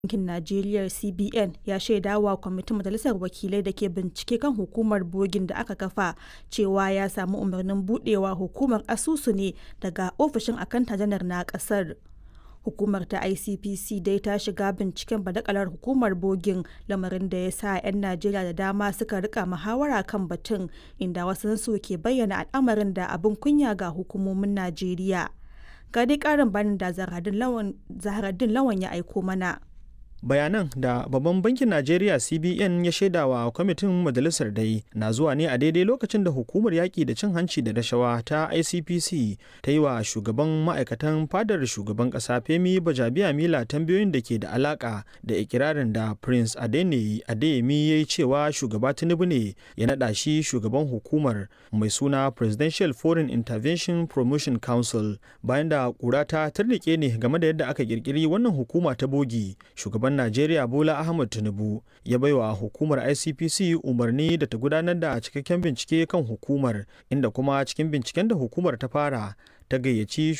Bankin Najeriya (CBN) ya shaidawa kwamitin Majalisar Wakilai da ke bincike kan Hukumar Bogin da aka kafa cewa ya sami umarnin buɗewa hukumar asusu ne daga ofishin Akanta Janar na ƙasar. Hukumar ta ICPC dai ta shiga binciken badakalar Hukumar Bogin, lamarin da ya sa 'yan Najeriya da dama suka rika muhawara kan batun, inda wasunsu ke bayyana al'amarin da abin kunya ga hukumomin Najeriya. Ga dai ƙarin bayanin da Zaharaddin Lawan ya aiko mana. bayanan da babban bankin najeriya cbn ya shaidawa kwamitin majalisar dai na zuwa ne a daidai lokacin da hukumar yaƙi da cin hanci da rashawa ta icpc ta yi wa shugaban ma'aikatan fadar shugaban ƙasa femi bajabiya mila tambayoyin da ke da alaƙa da ikirarin da prince adeniyi adeyemi ya yi cewa shugaba tinubu ne ya naɗa shi shugaban hukumar mai suna presidential foreign intervention promotion council bayan da ƙura ta tarnike ne game da yadda aka ƙirƙiri wannan hukuma ta bogi shugaban shugaban Najeriya Bola Ahmed Tinubu ya baiwa hukumar ICPC umarni da ta gudanar da cikakken bincike kan hukumar inda kuma cikin binciken da hukumar ta fara ta gayyaci